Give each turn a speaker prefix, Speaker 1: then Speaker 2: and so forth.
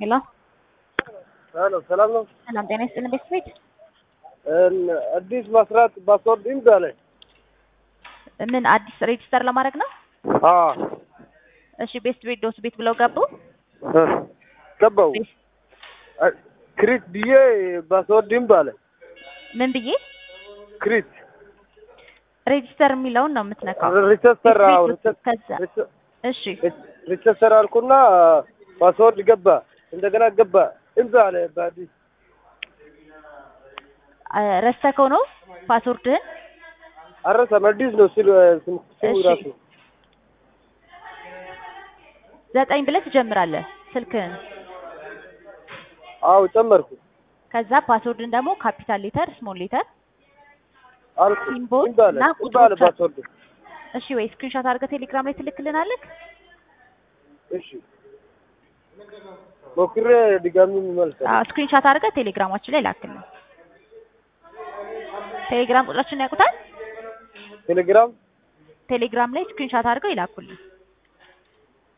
Speaker 1: ሄሎ
Speaker 2: ሄሎ ሰላም ነው።
Speaker 1: ሰላም ጤና ይስጥልን ቤተሰቤት
Speaker 2: እን- አዲስ መስራት ፓስወርድ እምቢ አለኝ።
Speaker 1: ምን አዲስ ሬጅስተር ለማድረግ ነው?
Speaker 2: አዎ
Speaker 1: እሺ ቤስት ቤት ዶስ ቤት ብለው ገቡ።
Speaker 2: እ ገባው አ- ክሪት ብዬ ፓስወርድ እምቢ አለኝ።
Speaker 1: ምን ብዬ
Speaker 2: ክሪት
Speaker 1: ሬጅስተር የሚለውን ነው የምትነካው።
Speaker 2: ሪቸስተር
Speaker 1: ቤት
Speaker 2: አዎ
Speaker 1: ውስጥ ከዛ
Speaker 2: ሪቸ-
Speaker 1: እሺ
Speaker 2: ሪቸስተር አልኩና ፓስወርድ ገባ እንደገና ገባ እምቢ አለ በአዲስ
Speaker 1: አ- ረስተከው ነው ፓስወርድህን?
Speaker 2: አረሰም አዲስ ነው ሲሉ ስሙ
Speaker 1: እሺ።
Speaker 2: ራሱ
Speaker 1: ዘጠኝ ብለህ ትጀምራለህ ስልክህን።
Speaker 2: አዎ ጨመርኩ
Speaker 1: ከዛ ፓስወርድን ደግሞ ካፒታል ሌተር፣ ስሞል ሌተር
Speaker 2: አልኩ
Speaker 1: ሲምቦል
Speaker 2: እምቢ አለ
Speaker 1: እና
Speaker 2: እምቢ አለ
Speaker 1: ቁጥሮች አሉ።
Speaker 2: ፓስወርድ
Speaker 1: እሺ ወይ ስክሪንሾት አድርገህ ቴሌግራም ላይ ትልክልናለህ?
Speaker 2: እሺ ሞክሬ ድጋሚ መልሰል
Speaker 1: አዎ ስክሪንሾት አድርገህ ቴሌግራማችን ላይ ላክልን። ቴሌግራም ቁጥራችንን ያውቁታል?
Speaker 2: ቴሌግራም
Speaker 1: ቴሌግራም ላይ ስክሪንሾት አድርገው ይላኩልን።